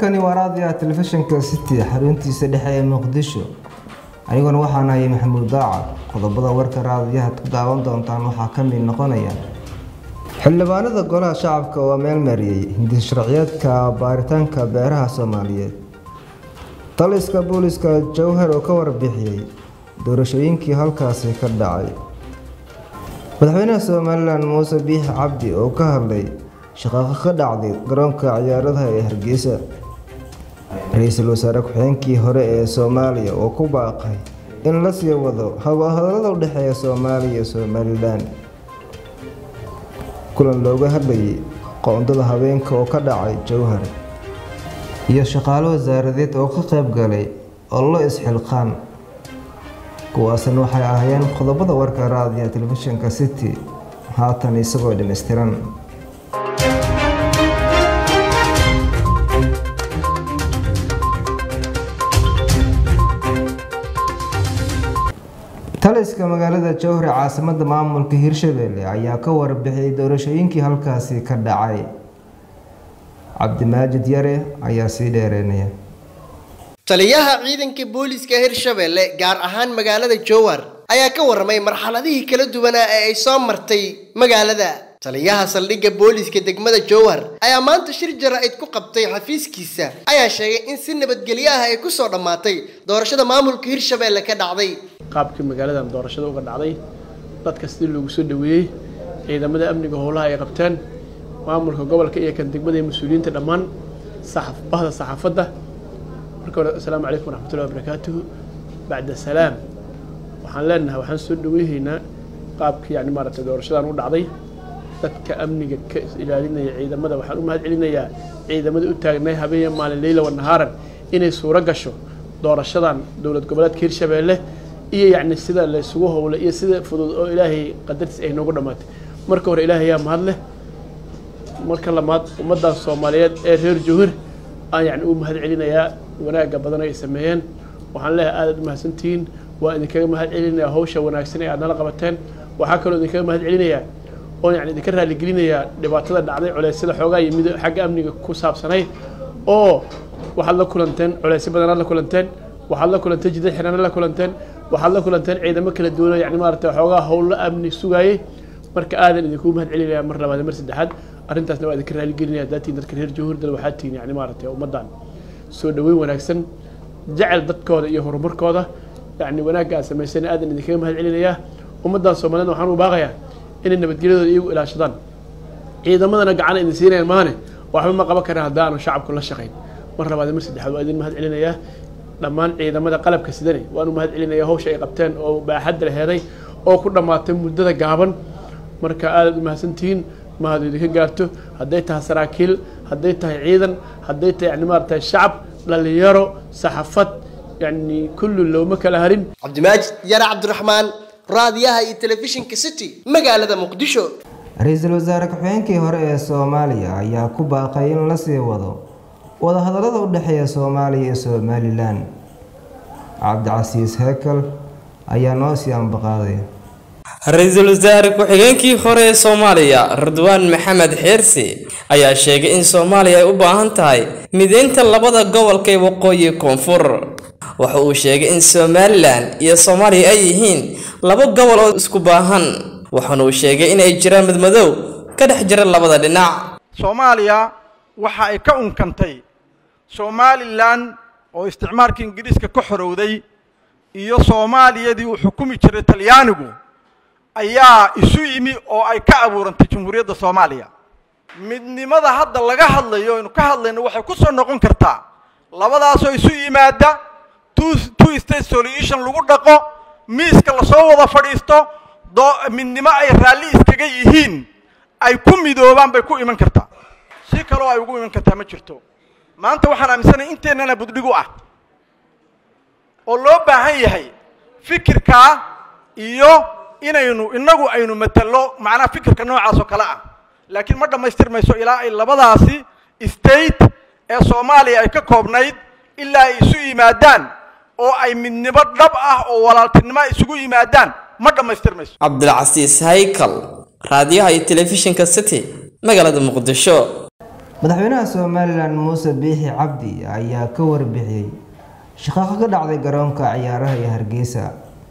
halkani waa raadiyaha telefishinka city xaruntiisa dhexe ee muqdisho aniguna waxaan hayay maxamuud daacad qodobada warka raadiyahaad ku daawan doontaan waxaa ka mid noqonaya xildhibaanada golaha shacabka oo meel mariyey hindis sharciyeedka baaritaanka beeraha soomaaliyeed taliska booliska jowhar oo ka warbixiyey doorashooyinkii halkaasi ka dhacay madaxweynaha somalilan muuse biix cabdi oo ka hadlay shaqaaqo ka dhacday garoonka ciyaaradaha ee hargeysa ra-iisul wasaare ku-xigeenkii hore ee soomaaliya oo ku baaqay in la sii wado hadalada u dhexeeya soomaaliya iyo somalilan kulan looga hadlayay qoondada haweenka oo ka dhacay jowhar iyo shaqaalo wasaaradeed oo ka qayb galay ollo isxilqaan kuwaasina waxay ahaayeen qodobada warka raadiya telefishinka city haatan isagoo dhammaystiran taliska magaalada jowhar caasimada maamulka hirshabelle ayaa ka warbixiyay doorashooyinkii halkaasi ka dhacay cabdimaajid yare ayaa sii dheereynaya taliyaha ciidanka booliiska hirshabelle gaar ahaan magaalada jowhar ayaa ka warramay marxaladihii kala duwanaa ee ay soo martay magaalada taliyaha saldhigga booliiska degmada jowhar ayaa maanta shir jara-id ku qabtay xafiiskiisa ayaa sheegay in si nabadgelyo ah ay ku soo dhammaatay doorashada maamulka hirshabelle ka dhacday qaabkii magaaladan doorashada uga dhacday dadka sidii loogu soo dhaweeyey ciidamada amniga howlaha ay qabteen maamulka gobolka iyo kan degmada iyo mas-uuliyiinta dhammaan bahda saxaafadda marka hore assalaamu calaykum waraxmatullahi wabarakaatuhu bacda salaam waxaan leenahay waxaan soo dhaweyhaynaa qaabkii yani maaragtay doorashadan u dhacday dadka amniga ka ilaalinaya ciidamada waxaan u mahad celinayaa ciidamada u taagnay habeen maalin leyla wa nahaaran inay suuro gasho doorashadan dowlad goboleedka hirshabeelle iyo yacni sida la isugu howlay iyo sida fudud oo ilaahay qadartiis ay noogu dhammaatay marka hore ilaahay yaa mahad leh marka lamaad ummaddan soomaaliyeed ee reer jowhar aan yacni u mahad celinayaa wanaagga badan ay sameeyeen waxaan leeyahay aadaad u mahadsantihiin waa idinkaga mahad celinayaa hawsha wanaagsan ee aad nala qabateen waxaa kaloo idinkaga mahad celinayaa oo yani idinka raaligelinayaa dhibaatada dhacday culeysyada xoogaa yimid xagga amniga ku saabsanay oo waxaad la kulanteen culeysyo badanaad la kulanteen waxaad la kulanteen jidad xirana la kulanteen waxaad la kulanteen ciidamo kala duwan oo yani maaragtay xoogaa howlo amni sugaayey marka aadan idinkuu mahad celinaya mar labaad mar saddexaad arrintaasna waa idinka raaligelinaya daatiin dadka reer jawhurdal waxaa tihiin yani maaragtay ummaddan soo dhaweyn wanaagsan jecel dadkooda iyo horumarkooda yani wanaagga aad samaysana aadan idinkaga mahad celinayaa ummaddan soomaaliyed waxaan u baaqayaa inay nabadgelyadooda iyagu ilaashadaan ciidamadana gacana idin siinayaan maane waxba ma qaban karaan haddaanu shacabku la shaqayn mar labaad mar saddexaad waa idin mahad celinayaa dhammaan ciidamada qalabka sidani waanu mahad celinaya hawsha ay qabteen oo baaxadda laheeday oo ku dhammaatay muddada gaaban marka aadaad u mahadsantihiin mahadu idinka gaarto hadday tahay saraakiil hadday tahay ciidan hadday tahay yani maaragtay shacab dhalinyaro saxafad yani kullu looma kala harin cabdimaajid yare cabdiraxmaan raadiyaha iyo telefishinka city magaalada muqdisho ra-iisul wasaare ku-xigeenkii hore ee soomaaliya ayaa ku baaqay in la sii wado wadahadallada u dhexeeya soomaaliya iyo somalilan cabdicasiis heekal ayaa noo sii ambaqaaday ra-iisul wasaare ku-xigeenkii hore ee soomaaliya ridwaan maxamed xeersi ayaa sheegay in soomaaliya ay u baahan tahay mideynta labada gobolka ee waqooyi koonfur waxa uu sheegay in somalilan iyo soomaaliya ay yihiin laba gobol oo isku baahan waxaana uu sheegay in ay jiraan midmadow ka dhex jira labada dhinac soomaaliya waxa ay ka unkantay somalilan oo isticmaalka ingiriiska ka xorowday iyo soomaaliyadii uu xukumi jiray talyaanigu ayaa isu yimi oo ay ka abuurantay jamhuuriyadda soomaaliya midnimada hadda laga hadlayo aynu ka hadlayno waxay ku soo noqon kartaa labadaasoo isu yimaada two two state solution lagu dhaqo miiska lasoo wada fadhiisto doo midnimo ay raalli iskaga yihiin ay ku midoobaan bay ku iman kartaa si kaloo ay ugu iman kartaa ma jirto maanta waxaan aaminsanahay inteennana buddhigu ah oo loo baahan yahay fikirkaa iyo inaynu inagu aynu matalo macnaha fikirka noocaas oo kale ah laakiin ma dhammaystirmayso ilaa ay labadaasi state ee soomaaliya ay ka koobnayd ilaa ay isu yimaadaan oo ay midnimo dhab ah oo walaaltinimo ay isugu yimaadaan ma dhammaystirmayso cabdilcasiis haykal raadiyaha iyo telefishinka city magaalada muqdisho madaxweynaha somalilan muuse biixi cabdi ayaa ka warbixiyey shaqaaqo ka dhacday garoonka ciyaaraha ee hargeysa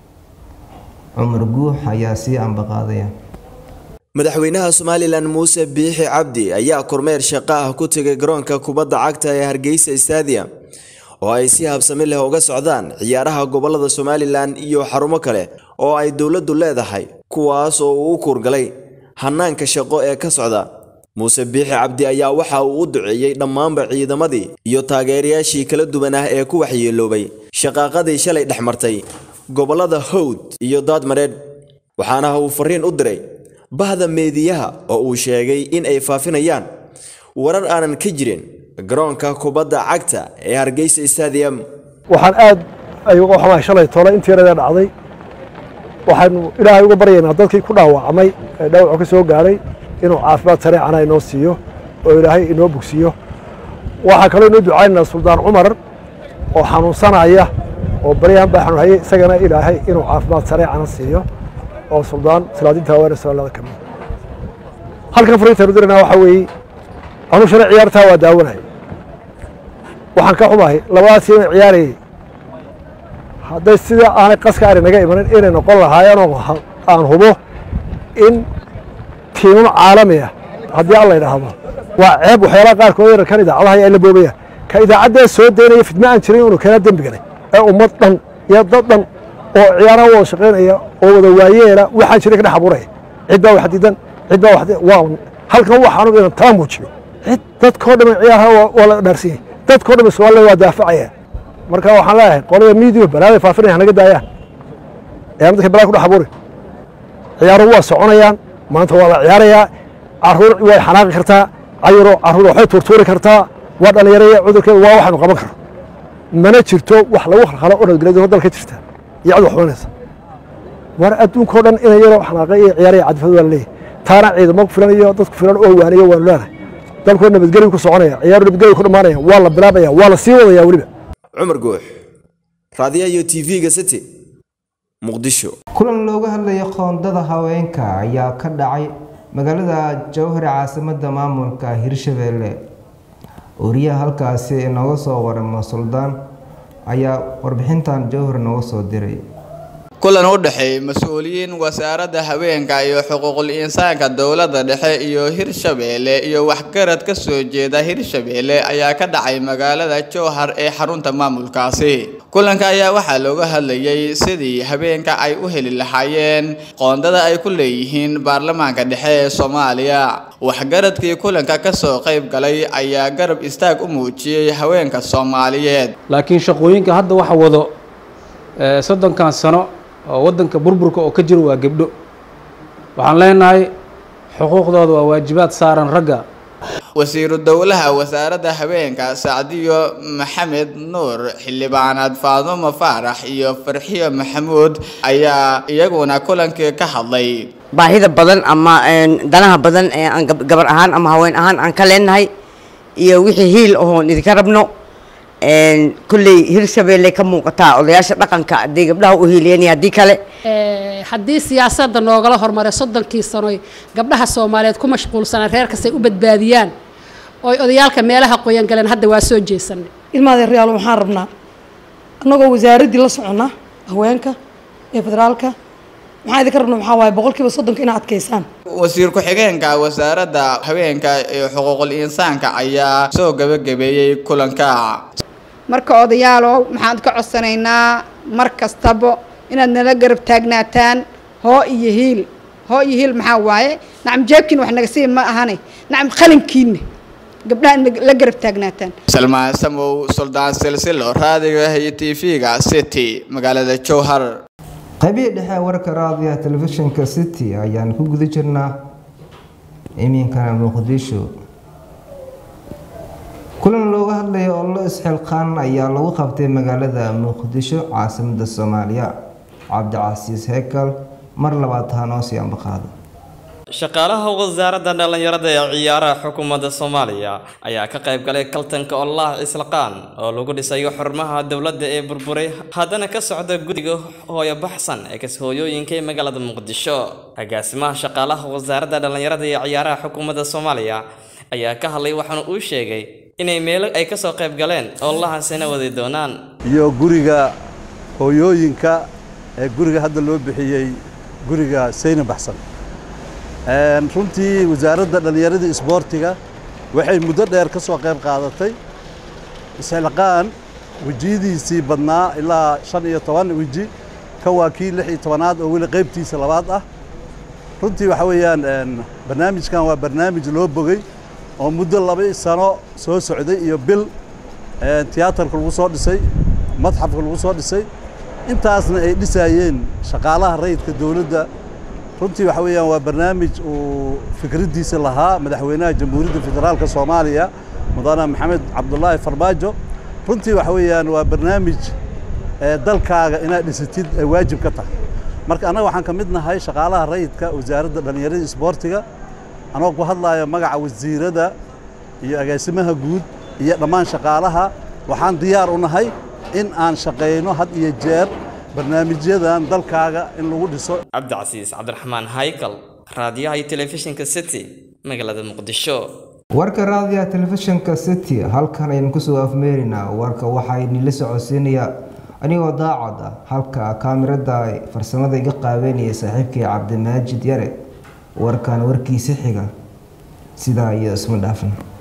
cumar guux ayaa sii ambaqaadaya madaxweynaha somalilan muuse biixi cabdi ayaa kormeer shaqo ah ku tegay garoonka kubadda cagta ee hargeysa stadium oo ay si habsami leh uga socdaan ciyaaraha gobolada somalilan iyo xarumo kale oo ay dowladdu leedahay kuwaas oo uu u kuurgalay hanaanka shaqo ee ka socda muuse biixi cabdi ayaa waxa uu u duceeyey dhammaanba ciidamadii iyo taageerayaashii kala duwan ah ee ku waxyeeloobay shaqaaqadii shalay dhex martay gobolada howd iyo daadmareedh waxaana uu fariin u diray bahda meediyaha oo uu sheegay in ay faafinayaan warar aanan ka jirin garoonka kubadda cagta ee hargeysa stadium waxaan aad ay uga xumahay shalay tole intii yaradee dhacday waxaanu ilaahay uga baryaynaa dadkii ku dhaawacmay ee dhaawacu ka soo gaaray inuu caafimaad sareecana inoo siiyo oo ilaahay inoo bogsiiyo waxaa kaloo inoo ducaynaynaa suldaan cumar oo xanuunsanaya oo baryahan baa xanuun hayay isagana ilaahay inuu caafimaad sareecana siiyo oo suldaan salaadinta haweene soomaalida ka mid halkan fariintaanu diranaa waxaa weeye anuu shalay ciyaartaa waa daawanay waxaan ka xumahay labadaas tiim ee ciyaarayay hadday sida aanay qaska ari naga imanin inay noqon lahaayeen oo aan hubo in tiimam caalami ah haddii alla idhaahdo waa ceeb waxyaalaha qaarkood yar kan idaacadaha ay la boobayaan ka idaacaddee soo daynaya fidma aan jirin inuu keenaa dembi galay ee ummad dhan iyo dad dhan oo ciyaaraha wada shaqaynaya oo wada waayeela waxaan jiray ka dhex abuuraya cid baa wax diidan cid baa wax waa halkan waxaanu inan taa muujiyo cid dadkoo dhan ciyaaraha waa la dhaarsan yahay dadkoo dhan Soomaaliya waa daafacaya marka waxaan leeyahay qolada media balaaday faafinaya naga daayaan ee dadka balaa ku dhex abuuri ciyaaruhu waa soconayaan maanta waa la ciyaarayaa caruur way xanaaqi kartaa cayuro caruur waxay tuurtuuri kartaa waa dhalinyaraya cudurkeeda waa waxaanu qaban karno mana jirto wax lagu khalkhalo oo nabadgelyada dalka jirta iyo cid wax xumanaysa war adduunkao dhan inay yaro xanaaqay iyo ciyaaraya cadfad waa la leeyahay taana ciidamo ku filan iyo dadku filan oo waaniyo waanu leenahay dalkoo nabadgelyu ku soconaya ciyaaru nabadgelyu ku dhammaanaya waa la bilaabaya waa la sii wadaya weliba cumar guux raadiyaha iyo tv-ga city muqdisho kulan looga hadlayo qoondada haweenka ayaa ka dhacay magaalada jowhar ee caasimada maamulka hirshabeelle wariyaha halkaasi inooga soo waramo suldaan ayaa warbixintan jowhar nooga soo diray kulan u dhexeeyay mas-uuliyiin wasaaradda haweenka iyo xuquuqul insaanka dowladda dhexe iyo hirshabeelle iyo waxgarad ka soo jeeda hirshabeelle ayaa ka dhacay magaalada jowhar ee xarunta maamulkaasi kulanka ayaa waxaa looga hadlayay sidii habeenka ay u heli lahaayeen qoondada ay ku leeyihiin baarlamaanka dhexe ee soomaaliya waxgaradkii kulanka kasoo qayb galay ayaa garab istaag u muujiyey haweenka soomaaliyeed laakiin shaqooyinka hadda waxa wado soddonkan sano oo waddanka burburka oo ka jiro waa gebdho waxaan leenahay xuquuqdooda waa waajibaad saaran ragga wasiiru dowlaha wasaaradda haweenka sacdiyo maxamed nuur xildhibaanaad faadumo faarax iyo farxiyo maxamuud ayaa iyaguna kulankii ka hadlay baahida badan ama danaha badan ee aan gabar ahaan ama haween ahaan aan ka leenahay iyo wixii hiil ahoon idinka rabno kulley hirshabeelle ka muuqataa odayaasha dhaqanka hadday gabdhaha u hiiliyeen iyo haddii kale haddii siyaasadda noogala hormaray soddonkii sanoy gabdhaha soomaaliyeed ku mashquulsanaan reer kastay u badbaadiyaan oy odayaalka meelaha qoyan galeen hadda waa soo jeesanay ilmaada reyaal waxaan rabnaa annagoo wasaaraddii la soconna haweenka ee federaalka maxaa idinka rabna waxaa waaye boqolkiiba soddonka inaad adkaysaan wasiir ku-xigeenka wasaaradda haweenka iyo xuquuqul insaanka ayaa soo gabagabeeyey kulanka marka odayaalow maxaan ka codsanaynaa mar kastaba inaad nala garab taagnaataan hoo iyo hiil hoo iyo hiil maxaa waaye nacam jeebkiina wax naga sii ma ahane nacam qalinkiina gabdhaha in la garab taagnaataan salmaan samow suldaan silsilo raadiga iyo tv-ga city magaalada jowhar qaybihii dhexe warka raadiyaha telefishinka city ayaan ku guda jirnaa iminkana muqdisho kulan looga hadlaya ollo isxilqaan ayaa lagu qabtay magaalada muqdisho caasimada soomaaliya cabdicasiis heekal mar labaad hanoosii ambaqaada shaqaalaha wasaaradda dhallinyarada ee ciyaaraha xukuumadda soomaaliya ayaa ka qayb galay kaltanka olaah islaqaan oo lagu dhisayo xurmaha dowladda ee burburay haddana ka socda guddiga hooyo baxsan ee kas-hooyooyinka ee magaalada muqdisho agaasimaha shaqaalaha wasaaradda dhallinyarada ee ciyaaraha xukuumadda soomaaliya ayaa ka hadlay waxaana uu sheegay inay meelo ay ka soo qayb galeen oo lahaasina wadi doonaan iyo guriga hooyooyinka ee guriga hadda loo bixiyey guriga sayna baxsan runtii wasaaradda dhallinyarada isboortiga waxay muddo dheer ka soo qayb qaadatay isxilqaan wejiyadiisii badnaa ilaa shan iyo toban weji ka waa kii lix iyo tobanaad oo weli qaybtiisa labaad ah runtii waxa weeyaan barnaamijkan waa barnaamij loo bogay oo muddo laba sano soo socday iyo bil tiyaatarka lagu soo dhisay madxafka lagu soo dhisay intaasna ay dhisaayeen shaqaalaha rayidka dowladda runtii waxa weeyaan waa barnaamij uu fikraddiisa lahaa madaxweynaha jamhuuriyadda federaalka soomaaliya mudane maxamed cabdulaahi farmaajo runtii waxa weeyaan waa barnaamij dalkaaga inaad dhisatid ay waajib ka tahay marka annaga waxaan ka mid nahay shaqaalaha rayidka wasaaradda dhallinyarada isboortiga anoo ku hadlayo magaca wasiirada iyo agaasimaha guud iyo dhammaan shaqaalaha waxaan diyaar u nahay in aan shaqayno had iyo jeer barnaamijyadan dalkaaga in lagu dhiso cabdicasiis cabdiraxmaan haykal raadiyaha iyo telefishinka city magaalada muqdisho warka raadiyaha telefishinka city halkan aynu kusoo afmeerinaa warka waxaa idinla socodsiinayaa anigoo daacad ah halka kaamirada farsamada iga qaabeynaya saaxiibkay cabdimaajid yare warkan warkiisa xiga sidaa iyo isma dhaafna